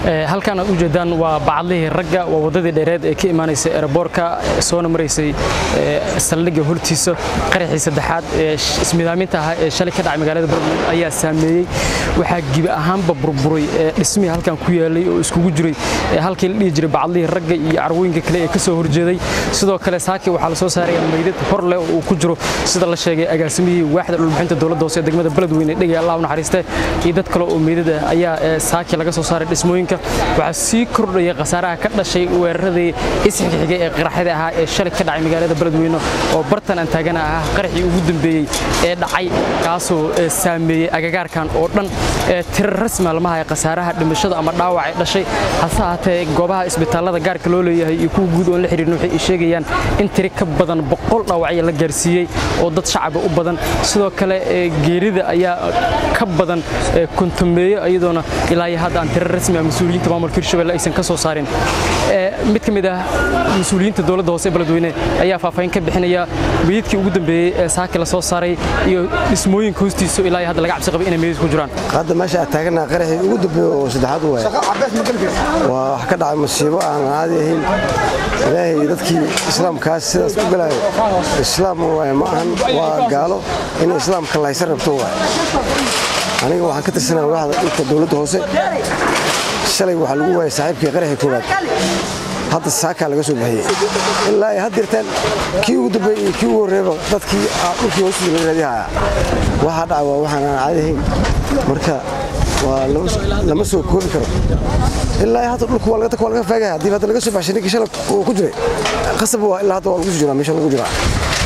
halkan aad u jeedaan waa bacadlihii ragga waa waddadii dheereed ee ka imaanaysay eeraboorka soona maraysay saldhigga hortiisa qaraxii saddexaad ee ismidaaminta ahaa ee shalay ka dhacay magaalada Beledweyne ayaa saameeyey waxaa gibi ahaanba burburay dhismihii halkan ku yaalay oo iskugu jiray halkii la dhihi jiray bacadlihii ragga iyo carwooyinka kale ee ka soo horjeeday sidoo kale saaki waxaa la soo saaraya meydad hor leh oo uu ku jiro sida la sheegay agaasimihii waaxda dhulbixinta dowladda hoose ee degmada Beledweyne dhigay Allah u naxariiste iyo dad kale oo meydad ah ayaa saaki laga soo saaray dhismooyinka waxaa sii kordhaya khasaaraha ka dhashay weeraradii isxigga xigay ee qaraxyada ahaa ee shalay ka dhacay magaalada Beledweyne oo bartan aan taagana ah qaraxii ugu dambeeyay ee dhacay kaasoo saameeyay agagaarkan oo dhan tirar rasmi lama hayo khasaaraha dhimashada ama dhaawac ay dhashay hase ahaatee goobaha isbitaalada gaarka loo leeyahay iyo kuwa guud oon la xiriirin waxay sheegayaan in tiri ka badan boqol dhaawacyo la gaarsiiyey oo dad shacaba u badan sidoo kale geerida ayaa ka badan kontameeye iyadoona ilaa iyo hadda aan tirar rasmi ah mas-uuliyiinta maamulka hirshabelle aysan ka soo saarin mid ka mid ah mas-uuliyiinta dowladda hoose ee beledweyne ayaa faahfaahin ka bixinaya meydadkii ugu dambeeyey ee saaki la soo saaray iyo dhismooyinka hoostiisa ilaa iyo hadda laga cabsi qabay inay meydad ku jiraan hadda meesha aad taagana qaraxii ugu dambeeyey oo saddexaad waay waa wax ka dhacay masiibo aan caadi ahayn ilaahay dadkii islaamkaas sidaas u galaayo islaam waay ma ahan waa gaalo in islaamka laysa rabto waay aniga waxaan ka tirsanaa waaxda dhulka dowladda hoose shalay waxaa lagu waayay saaxiibkii qaraxii koowaad hadda saakaa laga soo bixiyey ilaa ay haddirtaan kii ugu dambeeyey iyo kii ugu horreeba dadkii dhulkii hoostiisa laga raadihaya waxaa dhaca waa waxaan aan caadi ahayn marka waa lama soo koobi karo ilaa hadda dhulku waa laga faagaya haddii hadda laga soo baxshay ninkii shalay uu ku jiray qasab waa ilaa hadda waa lagu soo jiraa meesha lagu jiraa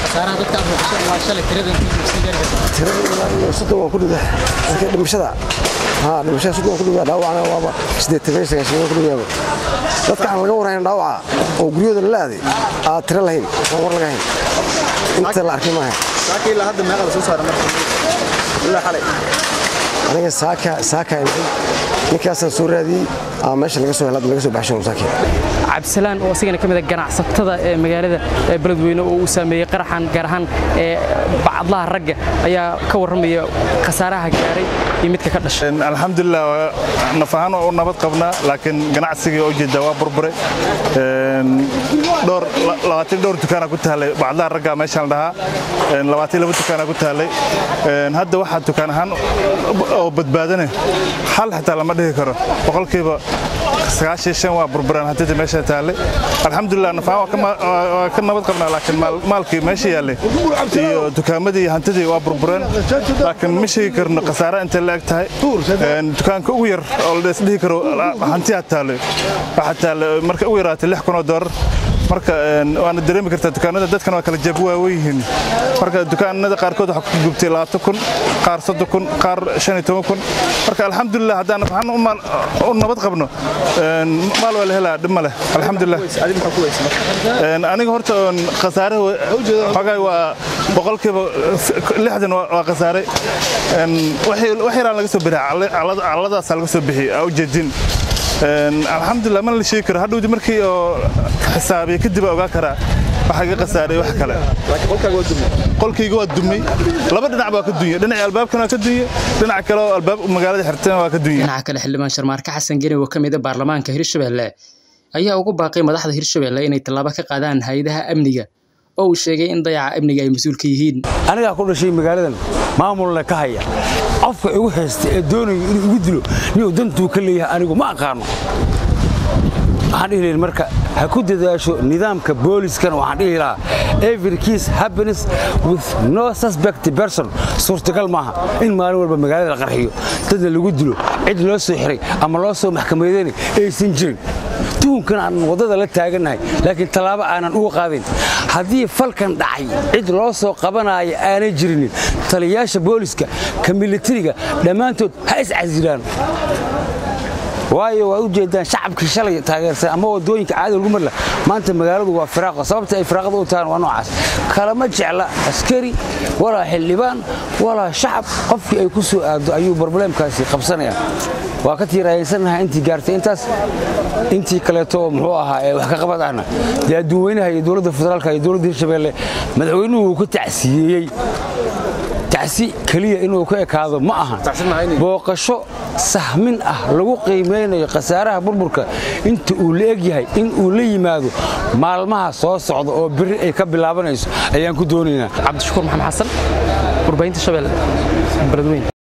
soddon waa ku dhigda marka dhimashada haa dhimashada soddon waa ku dhigda dhaawacna waaba siddeetan sagaashan waa ku dhigdaaba dadka aan laga warhayn dhaawaca oo guryahooda la aaday aa tiro lahayn aan war laga hayn inta la arkay maaha saaka ilaa hadda meeqa la soo saaray marka ilaa xalay aniga saaka saaka ninkaasaan soo raadiyey aa meesha laga soo helad laga soo baxshay masaakiin cabdisalaan oo asigana ka mid ah ganacsatada ee magaalada beledweyne oo uu saameeyey qaraxan gaar ahaan ee bacadlaha ragga ayaa ka warramaya khasaaraha gaaray iyo midka ka dhashay alxamdulilah naf ahaan waa u nabad qabnaa laakiin ganacsigii oo jeeda waa burburay dhowr labaatan dhowr dukaana ku taallay bacadlaha ragga meeshaan dhahaa labaatan laba dukaana ku taallay hadda waxaa dukaan ahaan oo badbaadane hal xitaa lama dhihi karo boqolkiiba sagaashan shan waa burburaan hantidii meesha taallay alxamdulilah nafaan waa ka nabad qabnaa laakiin maalkii meesha yaallay iyo dukaamadii iyo hantidii waa burbureen laakiin ma sheegi karno khasaara intay la eg tahay dukaanka ugu yar oo la dhihi karo hantiyaa taallay waxaa taallay marka ugu yaraatay lix kun oo doolar marka waana dareemi kartaa dukaanada dadkan waa kala jab waawen yihiin marka dukaanada qaarkood waxaa ku gubtay labaatan kun qaar soddon kun qaar shan iyo toban kun marka alxamdulilah haddaan waxaan u nabad qabno maal waa la helaa dhib ma leh alxamdulilah aniga horta khasaare xogaay waa boqolkiiba lixdan waa khasaaray wax yaraan laga soo bixiy calladaasaa laga soo bixiyey aa ujeedin alxamdulilah mana la sheegi karo hadhowdi markii oo xisaabiya kadib ogaa karaa waxaa iga khasaaray wax kale qolkayga waa dumay laba dhinac baa ka dunya dhinaca albaabkan waa ka dunya dhinaca kale oo albaab magaalada xirteen waa ka dunya dhinaca kale xildhibaan sharmaarka xasan geni oo ka mid ah baarlamaanka hirshabelle ayaa ugu baaqay madaxda hirshabelle inay tallaabo ka qaadaan hay-adaha amniga oo uu sheegay in dayaca amniga ay mas-uul ka yihiin anigaa ku dhashay magaaladan maamulna ka haya qofka igu haysta ee doonayo inuu igu dilo niyuu dantuu ka leeyahay anigu ma aqaano waxaan dhihi lahin marka ha ku dadaasho nidaamka booliskana waxaan dhihi lahaa every case happiness with no suspect person suurtagal maaha in maalin walba magaalada la qarxiyo dadna lagu dilo cid loo soo xiray ama loo soo maxkamadeynay aysan jirin tuhunkan aan waddada la taagannahay laakiin tallaabo aanan uga qaadayn haddii falkan dhacay cid loo soo qabanaayo aanay jirinin taliyayaasha booliska ka militariga dhammaantood ha iscasilaan waayo waa u jeedaan shacabkii shalay taageersan ama wadooyinka caadi lagu marla maanta magaaladu waa firaaqo sababta ay firaaqada u tahaan waa noocaas kalama jecla askari walaa xildhibaan walaa shacab qofkii ay ku soo aado ayuu brobleemkaasi qabsanaya waa ka tiiraayaysannaha intii gaartay intaas intii kaleeto oo muxuu ahaa ee wax ka qabad ahna dee adduunweynaha iyo dowladda federaalka iyo dowladda hirshabeelle madaxweynuhu uu ka tacsiyeeyey tacsi keliya inuu ka ekaado ma ahan booqasho sahmin ah lagu qiimaynayo khasaaraha burburka inta uu la egyahay in uu la yimaado maalmaha soo socda oo berri ay ka bilaabanayso ayaan ku doonaynaa cabdishakuur maxamed xasan warbaahinta shabeelle beledweyn